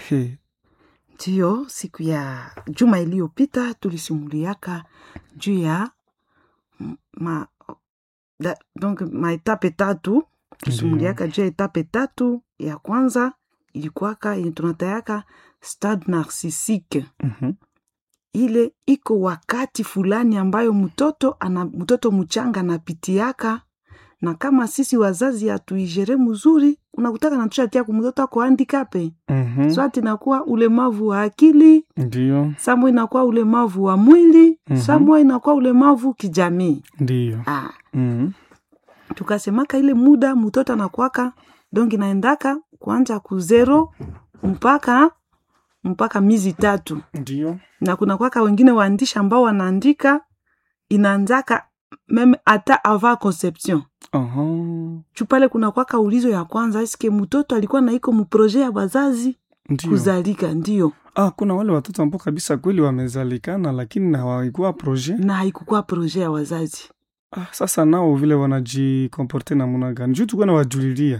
He. Ndiyo, siku ya juma iliyopita tulisimuliaka juu ya m- ma, da, donc maetape tatu tusimuliaka juu ya etape tatu. Ya kwanza ilikuwaka yenye tunatayaka stade narcissike Mhm. ile iko wakati fulani ambayo mtoto ana mtoto mchanga anapitiaka, na kama sisi wazazi hatuijere mzuri, unakutaka natushatia kumtoto ako handikape Mhm. swati inakuwa ulemavu wa akili, Ndiyo, samwe inakuwa ulemavu wa mwili Mhm. samwe inakuwa ulemavu kijamii. ndiyo. Ah, Mhm. tukasemaka ile muda mtoto anakwaka donc inaendaka kuanja kuzero mpaka mpaka miezi tatu Ndiyo. na kuna kwaka wengine waandishi ambao wanaandika inaanzaka meme hata avant conception Aha. chupale kuna kwaka ulizo ya kwanza eske mtoto alikuwa na iko muproje ya wazazi Ndiyo. kuzalika ndio Ah, kuna wale watoto ambao kabisa kweli wamezalikana lakini na hawaikuwa proje. na haikukuwa proje ya wazazi Ah, sasa nao vile wanajikomporte namuna gani? Juu tukuwa na wajulilia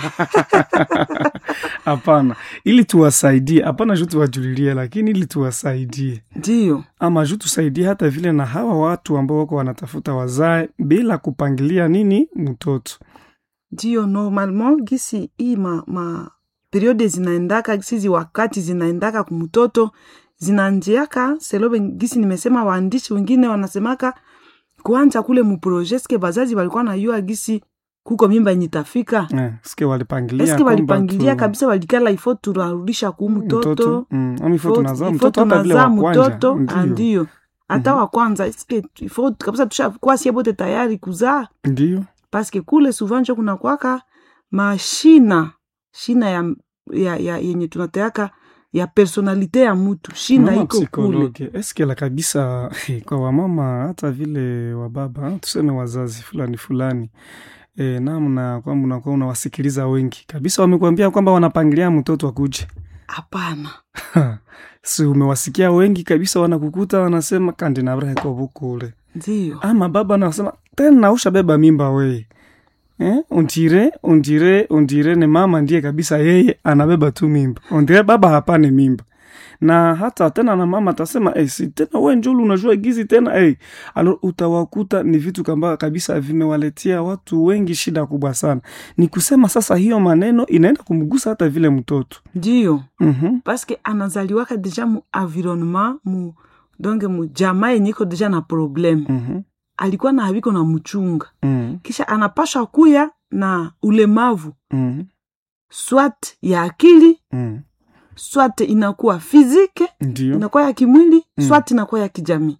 hapana, ili tuwasaidie. Hapana juu tuwajulilie, lakini ili tuwasaidie ndio ama juu tusaidie hata vile na hawa watu ambao wako wanatafuta wazae bila kupangilia nini mtoto. ndio normalement gisi hii ma, ma periode zinaendaka gisi wakati zinaendaka kumtoto zinanjiaka selobe gisi nimesema waandishi wengine wanasemaka kuanja kule muproje ske bazazi walikuwa najua gisi kuko mimba yenye itafika Eh, ske walipangilia eske kwamba walipangilia tu- kabisa walikala ifo turarudisha ku mtoto mm, ama ifo Ifo- tunazaa ifo mtoto hata vile tunazaa wa kwanza. mtoto Ndiyo, andio hata wa kwanza eske ifo kabisa tushakuwa sie bote tayari kuzaa ndiyo. paske kule souvent njo kuna kwaka mashina shina ya, ya, ya yenye tunatayaka ya personalite ya mutu shina Mama iko kule psikologe eske la kabisa kwa wamama hata vile wababa tuseme wazazi fulani fulani e, namna kwamba unakuwa unawasikiliza wengi kabisa, wamekuambia kwamba wanapangilia mtoto akuje hapana si umewasikia wengi kabisa, wanakukuta wanasema kandi nabrehekobukule ndio ama baba anasema tena ushabeba mimba we eh? undire undire undire ni mama ndiye kabisa yeye anabeba tu mimba undire baba hapane mimba na hata tena na mama atasema eh, si tena we njulu unajua gizi tena eh. alo utawakuta ni vitu kamba kabisa vimewaletea watu wengi shida kubwa sana ni kusema sasa hiyo maneno inaenda kumgusa hata vile mtoto ndio mm-hmm. paske anazaliwaka deja mu environnement mu donge mu jamaa yenye iko deja na probleme Mm-hmm. alikuwa na haviko na mchunga Mm-hmm. kisha anapashwa kuya na ulemavu Mm-hmm. swat ya akili Mm-hmm. swat inakuwa fizike ndio inakuwa ya kimwili Mm. swat inakuwa ya kijamii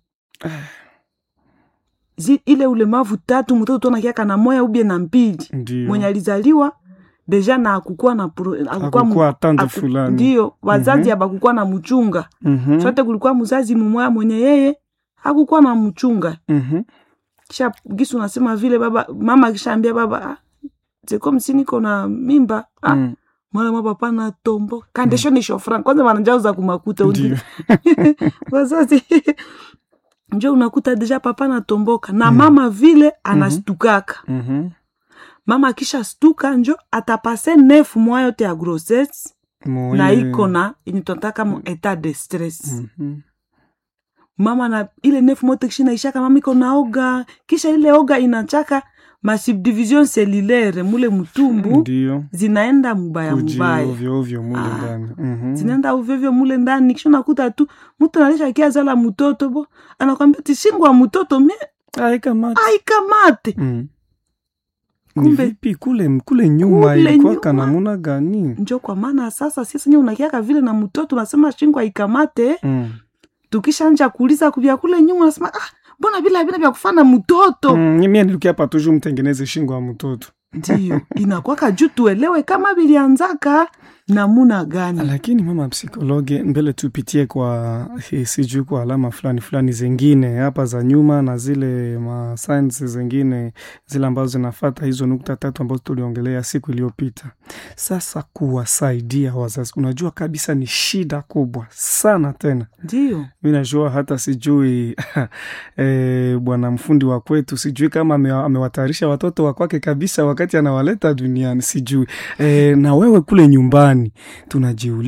Zi, ile ulemavu tatu mtoto tonakiaka na moya ubie na mbili ndio mwenye alizaliwa deja na akukuwa na pro- akukuwa mu- akukuwa tandu aku- fulani ndio wazazi Mhm. abakukuwa na mchunga Mhm. sote kulikuwa mzazi mumoya mwenye yeye hakukuwa na mchunga Mhm. kisha gisi unasema vile baba mama akishaambia baba ah, zeko msiniko na mimba ah, Mm. mwana mwa papa na tombo kandesho ni shofran kwanza wanajauza kumakuta undi Ndio. wazazi njo unakuta deja papa natomboka na mama vile anastukaka Mhm. mama akisha stuka njo atapase nefu mwa yote ya grossesse Mo na ile- iko na yenye tunataka mu etat de stress Mhm. mama na ile nefu mote kisha naishaka mama iko na oga kisha ile oga inachaka masubdivision cellulaire mule mtumbu ndio zinaenda mubaya kuji mubaya ovyo ovyo mule Ah. ndani Mhm. zinaenda uvyovyo mule ndani kisha nakuta tu mtu analisha kiazala mtoto bo anakwambia tishingwa mtoto mie Ai, kamata. aikamate Mm. Ni Kumbe- vipi kule kule nyuma Kule ilikuwaka nyuma. namuna gani njo kwa maana sasa sisi nye unakiaka vile na mtoto unasema shingwa ikamate Mm. tukishanja kuuliza kuvya kule nyuma unasema ah, mbona vile vile vya kufana mtoto Mm, mie nilikia hapa tuju mtengeneze shingo ya mtoto ndio inakwaka juu tuelewe kama vilianzaka namuna gani lakini mama psikologe mbele tupitie kwa eh, sijui kwa alama fulani fulani zingine hapa za nyuma na zile ma signs zingine zile ambazo zinafata hizo nukta tatu ambazo tuliongelea siku iliyopita sasa kuwasaidia wazazi unajua kabisa ni shida kubwa sana tena ndio mi najua hata sijui e, bwana mfundi wa kwetu sijui kama ame- amewatayarisha watoto wa kwake kabisa wakati anawaleta duniani sijui e, na wewe kule nyumbani tunajiuliza